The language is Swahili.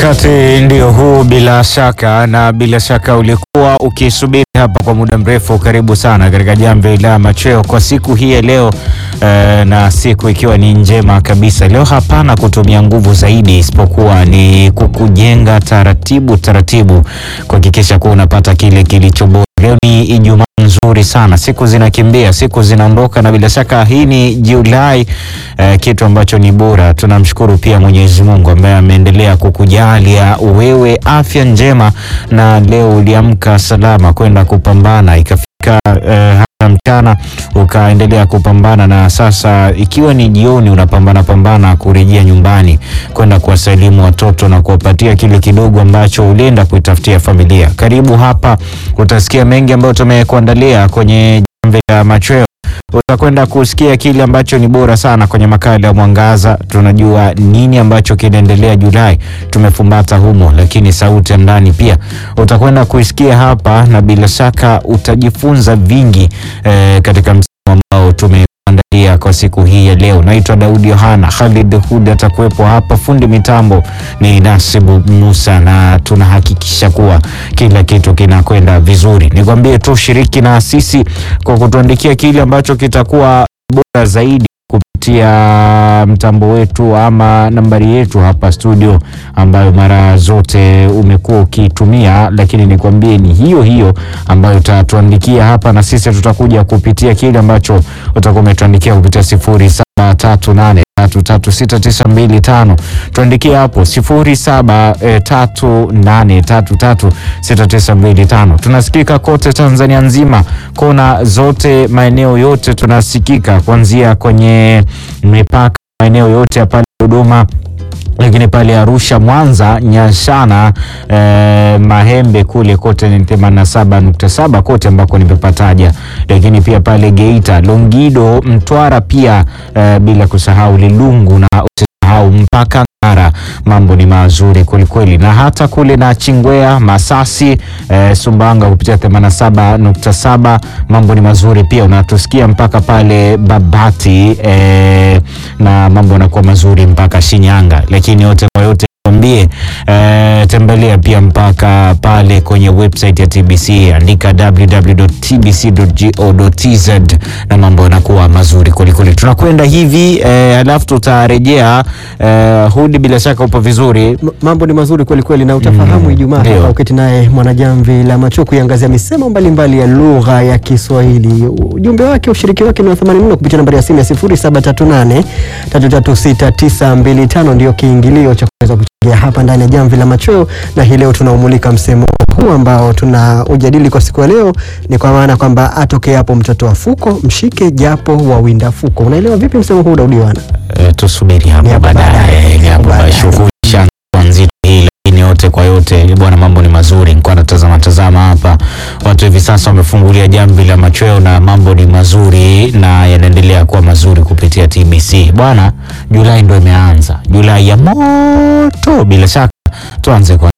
Wakati ndio huu bila shaka, na bila shaka ulikuwa ukisubiri hapa kwa muda mrefu. Karibu sana katika jamvi la machweo kwa siku hii ya leo eh, na siku ikiwa ni njema kabisa. Leo hapana kutumia nguvu zaidi, isipokuwa ni kukujenga taratibu taratibu, kuhakikisha kuwa unapata kile kilicho bora. Leo ni Ijumaa nzuri sana, siku zinakimbia, siku zinaondoka, na bila shaka hii ni Julai eh, kitu ambacho ni bora. Tunamshukuru pia Mwenyezi Mungu ambaye ameendelea kukujalia wewe afya njema, na leo uliamka salama kwenda kupambana, ikafika eh, hata mchana ukaendelea kupambana, na sasa ikiwa ni jioni unapambana pambana kurejea nyumbani kwenda kuwasalimu watoto na kuwapatia kile kidogo ambacho ulienda kuitafutia familia. Karibu hapa, utasikia mengi ambayo tumekuandalia kwenye jamvi la machweo utakwenda kusikia kile ambacho ni bora sana kwenye makala ya Mwangaza. Tunajua nini ambacho kinaendelea Julai, tumefumbata humo, lakini sauti ya ndani pia utakwenda kuisikia hapa, na bila shaka utajifunza vingi eh, katika msimu ambao tumeandalia kwa siku hii ya leo. Naitwa Daudi Yohana, Khalid Hud atakuwepo hapa, fundi mitambo ni Nasibu Musa, na tunahakikisha kuwa kila kitu kinakwenda vizuri. Nikwambie tu shiriki na sisi kwa kutuandikia kile ambacho kitakuwa bora zaidi kupitia mtambo wetu ama nambari yetu hapa studio, ambayo mara zote umekuwa ukitumia, lakini nikwambie ni hiyo hiyo ambayo utatuandikia hapa, na sisi tutakuja kupitia kile ambacho utakuwa umetuandikia kupitia sifuri saba tatu nane tatu tatu sita tisa mbili tano. Tuandikie hapo sifuri saba eh, tatu nane tatu tatu sita tisa mbili tano. Tunasikika kote Tanzania nzima, kona zote, maeneo yote tunasikika, kuanzia kwenye mipaka, maeneo yote ya pale Dodoma lakini pale Arusha, Mwanza, Nyashana, eh, Mahembe kule kote ni 87.7 kote ambako nimepataja, lakini pia pale Geita, Longido, Mtwara pia eh, bila kusahau Lilungu na usisahau mpaka Ngara. Mambo ni mazuri kwelikweli, na hata kule na Chingwea, Masasi, eh, Sumbanga kupitia 87.7 mambo ni mazuri pia, unatusikia mpaka pale Babati eh, na mambo yanakuwa mazuri mpaka Shinyanga, lakini yote kwa yote ambie eh, tembelea pia mpaka pale kwenye website ya TBC, andika www.tbc.go.tz na mambo yanakuwa mazuri kwelikweli. Tunakwenda hivi eh, alafu tutarejea eh, Hudi, bila shaka upo vizuri. M- mambo ni mazuri kweli kweli, na utafahamu Mm, Ijumaa ndio. hapa uketi naye Mwanajamvi la Macho kuiangazia misemo mbalimbali ya lugha ya Kiswahili. Ujumbe wake, ushiriki wake ni wa thamani mno kupitia nambari ya simu ya 0738 336925 ndio kiingilio cha kuweza kuchangia hapa ndani ya Jamvi la Machweo, na hii leo tunaumulika msemo huu ambao tuna ujadili kwa siku ya leo, ni kwa maana kwamba atoke hapo mtoto wa fuko mshike japo wawinda fuko. Unaelewa vipi msemo huu Daudi Yohana? Eh, tusubiri Ni hapo hapo baadaye, baadaye, ni hapo baadaye. shughuli ishaanza nzito hii, lakini yote kwa yote bwana, mambo ni mazuri. Nilikuwa natazama tazama hapa, watu hivi sasa wamefungulia jamvi la machweo na mambo ni mazuri na yanaendelea kuwa mazuri kupitia TBC bwana. Julai ndo imeanza, Julai ya moto. Bila shaka tuanze kwa